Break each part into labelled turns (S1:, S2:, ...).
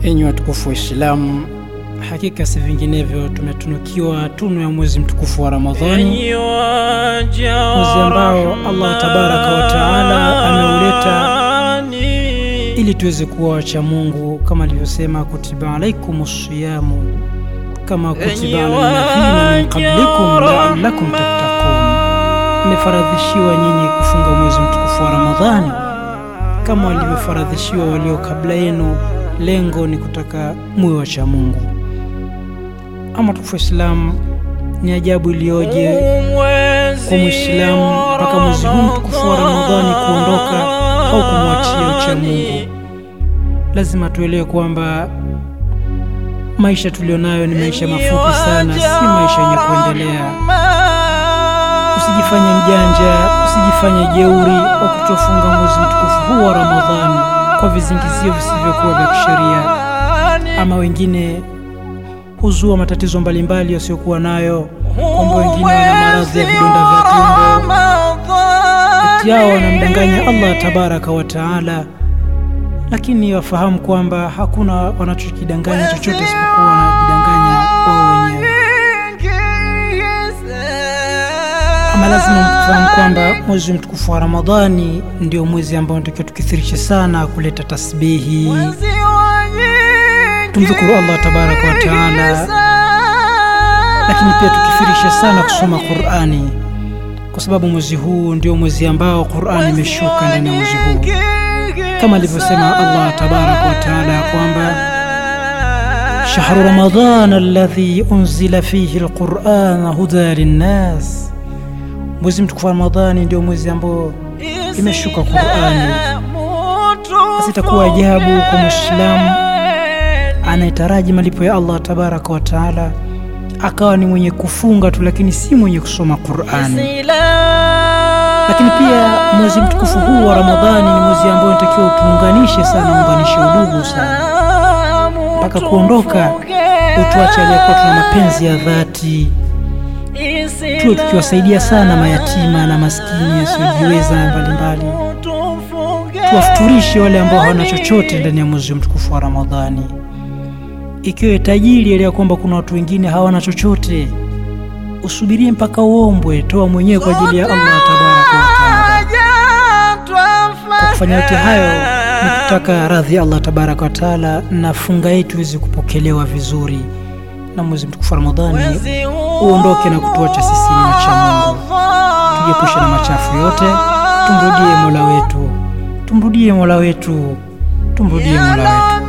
S1: Enyi watukufu wa Islamu, hakika si vinginevyo tumetunukiwa tunu ya mwezi mtukufu wa Ramadhani, mwezi ambao Allah tabaraka wa taala ameuleta ili tuweze kuwa wacha Mungu kama alivyosema, kutiba alaikum siyamu kama kutiba ala alladhina min qablikum la'allakum tattaqun, mmefaradhishiwa nyinyi kufunga mwezi mtukufu wa Ramadhani kama walivyofaradhishiwa walio kabla yenu. Lengo ni kutaka muwe wacha Mungu. Ama tukufu Islamu, ni ajabu iliyoje kwa Mwislamu mpaka mwezi huu mtukufu wa Ramadhani kuondoka au kumwachia ucha Mungu. Lazima tuelewe kwamba maisha tulionayo ni maisha mafupi sana, si maisha yenye kuendelea. Usijifanye mjanja, usijifanye jeuri wa kutofunga mwezi mtukufu huu wa Ramadhani kwa vizingizio visivyokuwa vya kisheria. Ama wengine huzua matatizo mbalimbali wasiokuwa nayo, kwamba wengine wana maradhi ya vidonda vya tumbo, eti yao wanamdanganya Allah tabaraka wa taala, lakini wafahamu kwamba hakuna wanachokidanganya chochote isipokuwa wanajidanganya wao wenyewe. Ama lazima mfahamu kwamba mwezi mtukufu wa Ramadhani ndio mwezi ambao natakiwa tukithirishe sana kuleta tasbihi, tumdhukuru Allah tabaraka wa taala, lakini pia tukithirishe sana kusoma Qur'ani, kwa sababu mwezi huu ndio mwezi ambao Qur'ani imeshuka ndani ya mwezi huu, kama alivyosema Allah tabaraka wa taala ya kwamba shahru ramadan alladhi unzila fihi alquran huda linnas Mwezi mtukufu wa Ramadhani ndio mwezi ambao imeshuka Qur'ani. Basi itakuwa ajabu kwa Muislamu anayetaraji malipo ya Allah tabaraka wa taala akawa ni mwenye kufunga tu, lakini si mwenye kusoma Qur'ani. Lakini pia mwezi mtukufu huu wa Ramadhani ni mwezi ambao inatakiwa utuunganishe sana, unganishe udugu sana, mpaka kuondoka utuache aliyekuwa tuna mapenzi ya dhati tuwe tukiwasaidia sana mayatima na maskini wasiojiweza mbalimbali, tuwafuturishe wale ambao hawana chochote ndani ya mwezi mtukufu wa Ramadhani. Ikiwa tajiri elewa kwamba kuna watu wengine hawana chochote, usubirie mpaka uombwe, toa mwenyewe kwa ajili ya Allah tabaraka wa taala. Kwa kufanya yote hayo ni kutaka radhi ya Allah tabaraka wa taala, na funga yetu iweze kupokelewa vizuri na mwezi mtukufu wa Ramadhani uondoke na kutuacha sisi ni wacha Mungu, tujiepushe na machafu yote, tumrudie Mola wetu, tumrudie Mola wetu, tumrudie Mola wetu.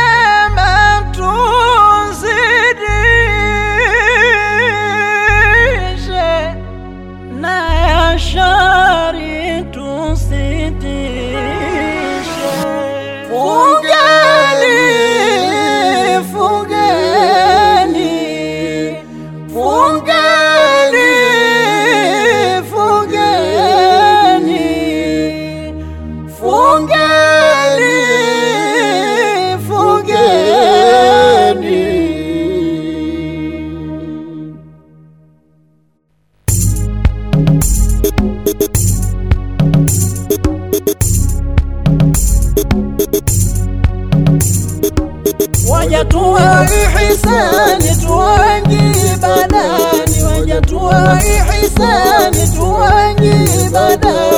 S2: Wajatua ihisani tuwangi badani, wajatua ihisani tuwangi badani